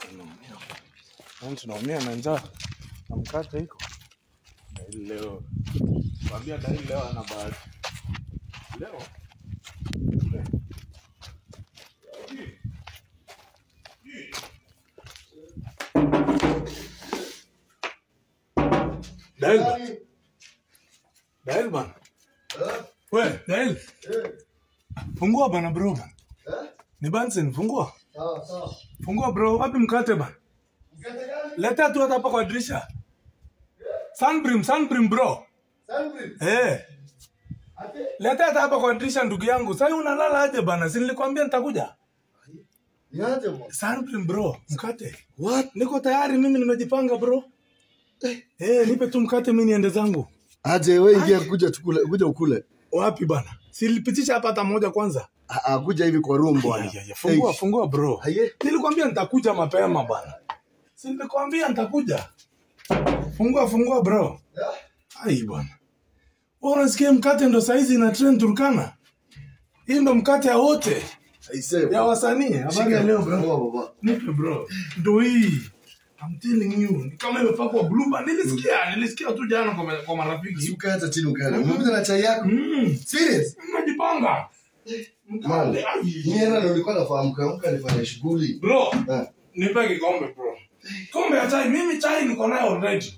tunaumia. Yaani tunaumia na njaa na mkate iko Daili leo kwambia Daili leo ana bahati leo Dail bana. Dail bana. We, Dail. Fungua bana bro bana. Ni Bansen, fungua. Sawa sawa. Fungua bro, wapi mkate bana? Mkate gani? Leta tu hata hapa kwa dirisha. Sunbrim, Sunbrim bro. Sandwich. Eh, Ate. leta hata hapa kwa dirisha ndugu yangu. Sasa unalala aje bana? Si nilikwambia nitakuja. Niaje bwana? Sunbrim bro, mkate. What? Niko tayari mimi nimejipanga bro. Eh, nipe tu mkate mimi niende zangu. Aje wewe ingia kuja tukule, kuja ukule. Wapi bana? Silipitisha hapa hata moja kwanza. Ah, ah, kuja hivi kwa room Ya, bwana. ya, ya, Fungua, Hey. fungua bro. Haye. Nilikwambia nitakuja mapema bana. Si nilikwambia nitakuja. Fungua, fungua bro. Ai bwana. Wewe unasikia mkate ndo saizi ina trend Turkana? Hii ndo mkate ya wote Aise. ya wasanii. Habari ya leo bro. baba. Nipe bro. Ndo hii. I'm telling you. Ni kama imepakwa blue band. Nilisikia, nilisikia tu jana kwa, kwa marafiki. Ukae hata chini ukae. Mimi na chai yako. Mm. Serious? Najipanga. Man, Mkate. ai. mimi hata ndo nilikuwa nafahamu kaamka nifanye shughuli. Bro, Eh. nipe kikombe bro. Kombe ya chai, mimi chai niko nayo already.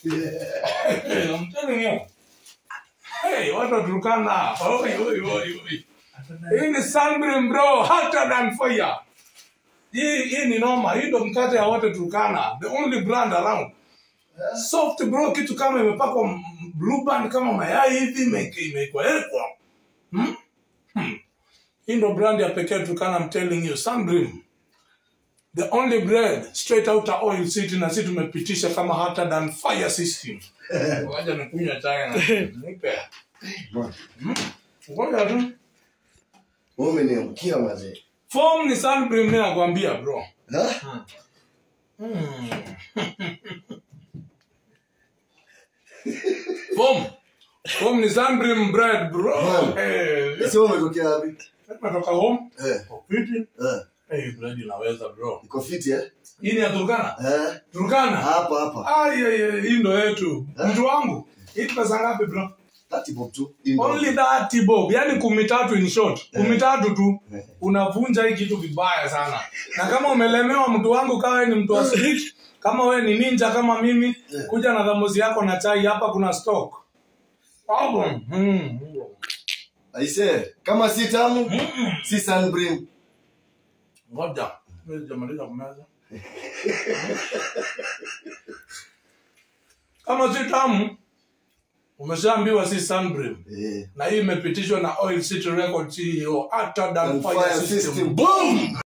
Hey, I'm telling you. Hey, watu wa Turkana. Oi, oi, oi, oi. Hii ni Sunbeam bro, hotter than fire. Hii hii ni noma, hii ndo mkate ya wote Turkana. The only brand around. Soft bro, kitu kama imepakwa m- m- blue band kama mayai hivi imeke- imekuwekwa. Hmm? Hmm. Hii ndo brand ya pekee Turkana, I'm telling you, Sunbeam. The only bread straight out of oil city na sisi tumepitisha kama hotter than fire system. Waja nikunywa chai na nipe. Man, Ngoja tu. wewe umeniamkia mazee. Form ni Sunbeam mimi nakwambia bro. Ha? Form. Form ni Sunbeam bread bro. Man. Eh, Sasa wewe umetokea wapi? natoka home. Eh. Fiti. Eh. Eh, bread inaweza bro. Iko fiti eh? Hii ni ya Turkana? Eh. Turkana? Hapa hapa. Ai, ai, ai, hii ndo yetu. Mtu wangu. Hii pesa ngapi bro? Tati bob tu. Hii ndo- Only that bob, yani kumi tatu in short, kumi tatu tu unavunja hii kitu vibaya sana. Na kama umelemewa mtu wangu, kawa wewe ni mtu wa street, kama wewe ni ninja kama mimi, kuja na dhamuzi yako na chai, hapa kuna stock. Hapo. Mm. Aise, kama si tamu, si Sunbream. Ngoja, mimi sijamaliza kumeza. Kama si tamu, umeshaambiwa si Sunbream. Eh. Na hii imepitishwa na Oil City Record CEO, hotter than And fire fire system. system. Boom!